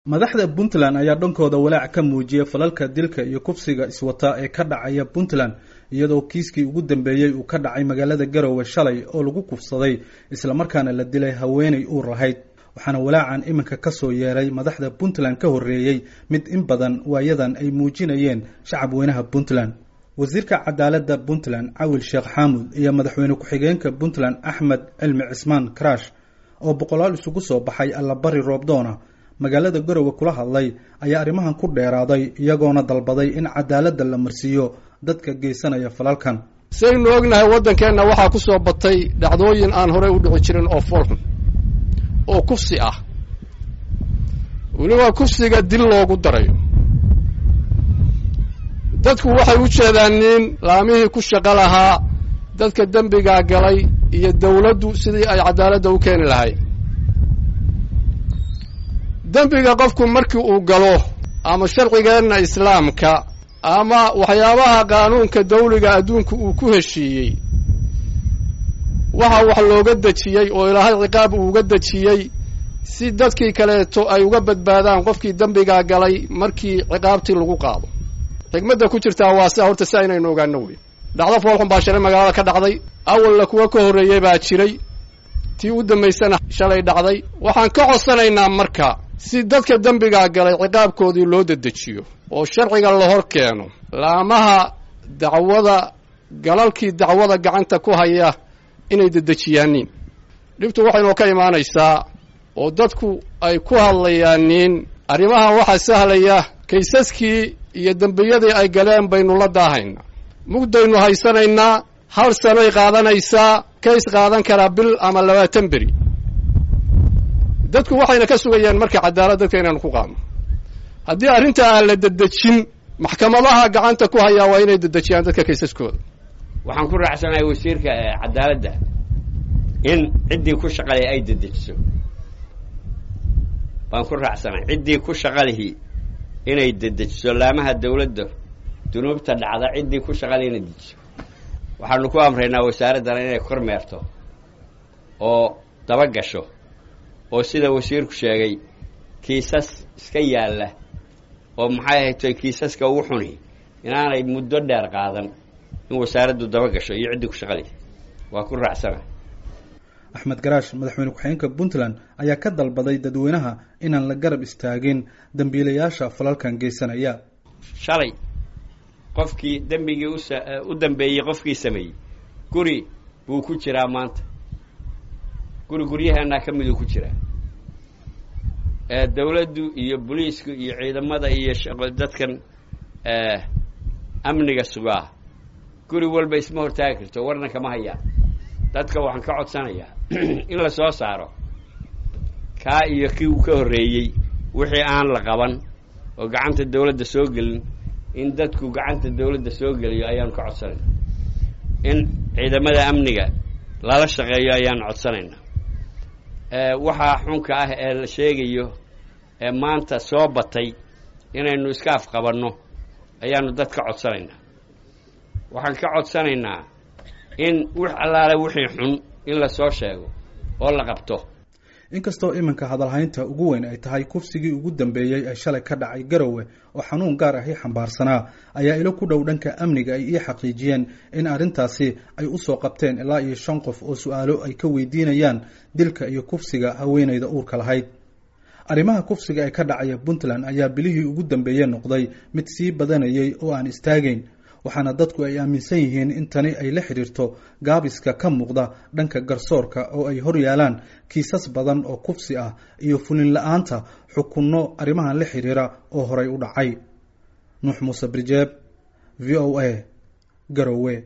madaxda puntland ayaa dhankooda walaac ka muujiyay falalka dilka iyo kufsiga iswata ee ka dhacaya puntland iyadoo kiiskii ugu dambeeyey uu ka dhacay magaalada garowe shalay oo lagu kufsaday islamarkaana la dilay haweenay uur lahayd waxaana walaacan iminka kasoo yeeray madaxda puntland ka horreeyey mid in badan waayadan ay muujinayeen shacab weynaha puntland wasiirka cadaaladda puntland cawil sheekh xaamud iyo madaxweyne ku-xigeenka puntland axmed cilmi cismaan karash oo boqolaal isugu soo baxay allabari roobdoona magaalada garowe kula hadlay ayaa arrimahan ku dheeraaday iyagoona dalbaday in cadaaladda la marsiiyo dadka geysanaya falalkan saynu ognahay waddankeenna waxaa ku soo batay dhacdooyin aan horey u dhici jirin oo foolxun oo kufsi ah weliba kufsiga dil loogu darayo dadku waxay u jeedaan nin laamihii ku shaqo lahaa dadka dembigaa galay iyo dawladdu sidii ay cadaaladda u keeni lahayd dembiga qofku markii uu galo ama sharcigeenna islaamka ama waxyaabaha qaanuunka dawliga adduunka uu ku heshiiyey waxa wax looga dejiyey oo ilaahay ciqaab uuga dejiyey si dadkii kaleeto ay uga badbaadaan qofkii dembigaa galay markii ciqaabtii lagu qaado xigmadda ku jirtaa waa sia horta si aynaynu ogaano wey dhacdo foolxun baa shalay magaalada ka dhacday awalna kuwa ka horreeyey baa jiray tii u dambaysana shalay dhacday waxaan ka codsanaynaa marka si dadka dembigaa galay ciqaabkoodii loo dedejiyo oo sharciga la hor keeno laamaha dacwada galalkii dacwada gacanta ku haya inay dedejiyaaniin dhibtu waxaynoo ka imaanaysaa oo dadku ay ku hadlayaaniin arrimahan waxaa sahlaya kaysaskii iyo dembiyadii ay galeen baynu la daahaynaa mugdaynu haysanaynaa hal sanoy qaadanaysaa kays qaadan karaa bil ama labaatan beri dadku waxayna ka sugayaan marka cadaalad dadka inaanu ku qaadno haddii arrinta aan la dedejin maxkamadaha gacanta ku hayaa waa inay dedejiyaan dadka kaysaskooda waxaan ku raacsanahay wasiirka cadaaladda in ciddii ku shaqalay ay dedejiso baan ku raacsanahay ciddii ku shaqalihi inay dedejiso laamaha dawladda dunuubta dhacda ciddii ku shaqalay inay dejiso waxaanu ku amraynaa wasaaraddana inay kormeerto oo daba gasho oo sida wasiirku sheegay kiisas iska yaalla oo maxay ahaytoy kiisaska ugu xuni inaanay muddo dheer qaadan in wasaaraddu daba gasho iyo ciddii ku shaqalaysa waa ku raacsana axmed garaash madaxweyne ku-xigeenka puntland ayaa ka dalbaday dadweynaha inaan la garab istaagin dembiilayaasha falalkan geysanaya shalay qofkii dembigii us u dambeeyey qofkii sameeyey guri buu ku jiraa maanta guri guryaheenaa ka miduu ku jiraa dawladdu iyo boliisku iyo ciidamada iyo dadkan amniga sugaa guri walba isma hortaagi karto warna kama hayaan dadka waxaan ka codsanayaa in la soo saaro kaa iyo kii uu ka horreeyey wixii aan la qaban oo gacanta dawladda soo gelin in dadku gacanta dawladda soo geliyo ayaanu ka codsanayna in ciidamada amniga lala shaqeeyo ayaanu codsanayna waxaa xunka ah ee la sheegayo ee maanta soo batay inaynu iska afqabanno ayaanu dad ka codsanaynaa waxaan ka codsanaynaa in wix allaale wixii xun in la soo sheego oo la qabto inkastoo iminka hadalhaynta ugu weyn ay tahay kufsigii ugu dambeeyey ee shalay ka dhacay garowe oo xanuun gaar ahi xambaarsanaa ayaa ilo ku dhow dhanka amniga ay ii xaqiijiyeen in arrintaasi ay usoo qabteen ilaa iyo shan qof oo su-aalo ay ka weydiinayaan dilka iyo kufsiga haweenayda uurka lahayd arrimaha kufsiga ee ka dhacaya puntland ayaa bilihii ugu dambeeye noqday mid sii badanayay oo aan istaagayn waxaana dadku ay aaminsan yihiin in tani ay la xidhiirto gaabiska ka muuqda dhanka garsoorka oo ay hor yaalaan kiisas badan oo kufsi ah iyo fulin la-aanta xukunno arrimahan la xidhiira oo horay u dhacay nuux muuse brijeeb v o a garowe